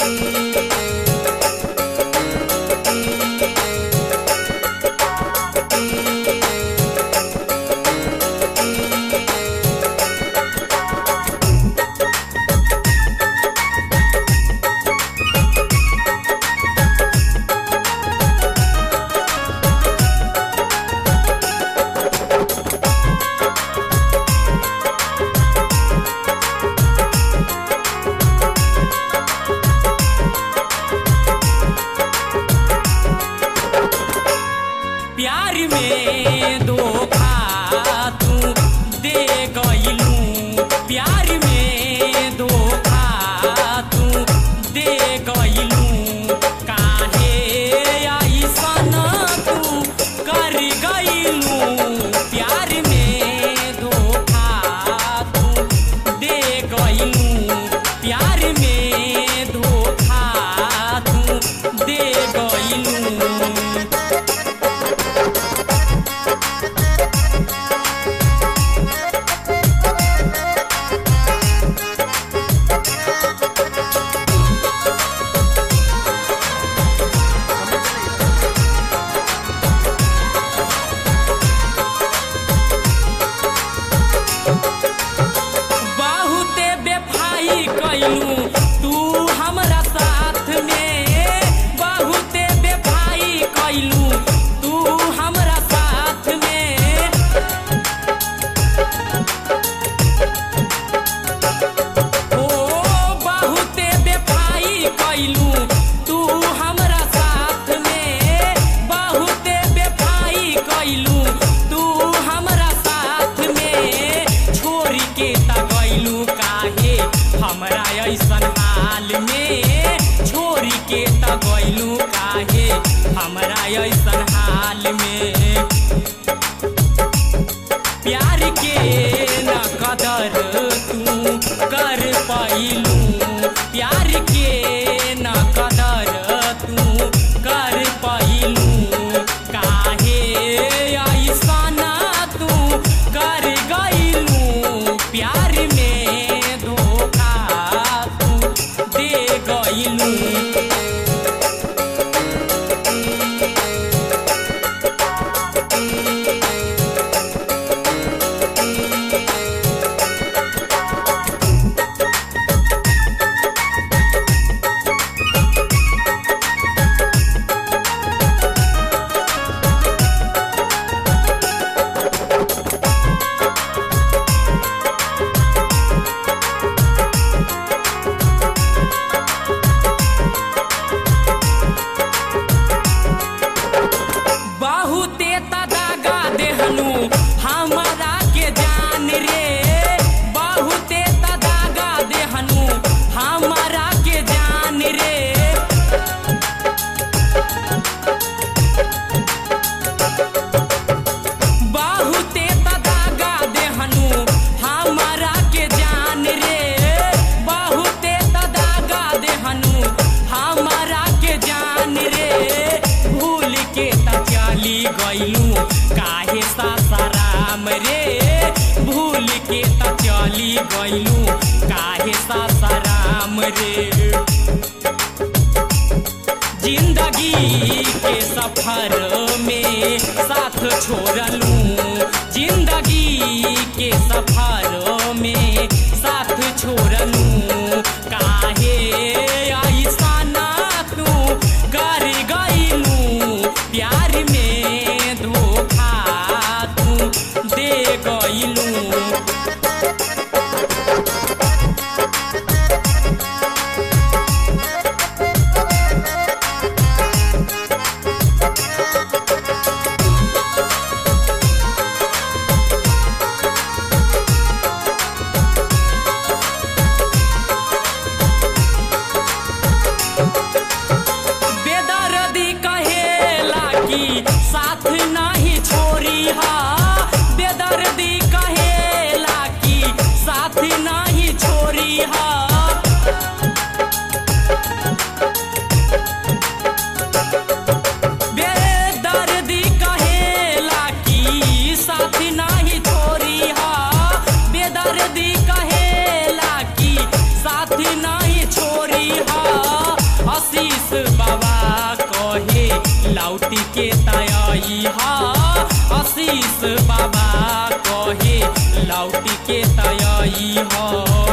प्यार में धोखा तू दे गइलू प्यार में धोखा तू दे गइलू काहे ऐसन तू कर गइलू प्यार में धोखा तू दे गइलू प्यार में धोखा तू दे गइलू बहुते बेफाई कैलू तू हमरा साथ में बहुते बेफाई कैलू तू हमरा साथ में ओ बहुते बेफाई कैलू तू हमरा साथ में बहुते बेफाई कैलू तू हमरा साथ में छोड़ के त गइलू काहे हमरा ऐसन हाल में छोड़ के त गइलू काहे हमरा ऐसन हाल में प्यार के न कदर तू कर पैलू प्यार के न कदर तू कर पैलू काहे ऐसन तू कर गइलू प्यार में धोखा तू दे गइलू बहुते तदागा देहलू हमारा के जान रे बहुते तदागा देहलू हमारा के जान रे बहुते तदागा देहलू हमारा के जान रे बहुते तदागा देहलू हमारा के जान रे भूल के त चली गइलू काहे सासाराम रे भूल के त चली गइलू काहे सासाराम रे जिंदगी के सफर में साथ छोड़लू जिंदगी के सफर में साथ छोड़लू काहे ऐसन तू कर गइलू प्यार में धोखा तू दे गइलू लौटी के तयई हा आशीष बाबा कहे लौटी के तयई हा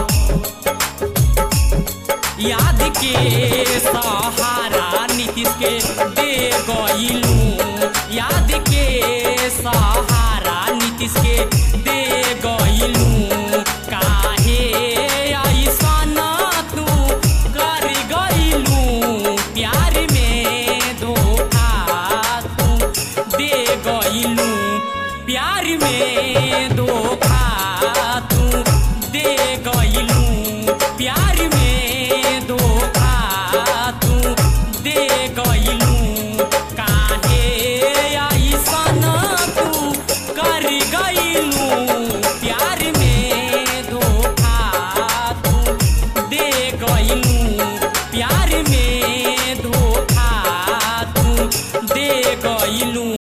याद के सहारा नीतीश के दे गईलू याद के सहारा नीतीश के दे गईलू काहे ऐसन तू कर गईलू प्यार में धोखा तू दे गईलू प्यार में धोखा तू दे गईलू प्यार में धोखा तू दे गईलू काहे ऐसन तू कर गईलू प्यार में धोखा तू दे गईलू प्यार में धोखा तू दे गईलू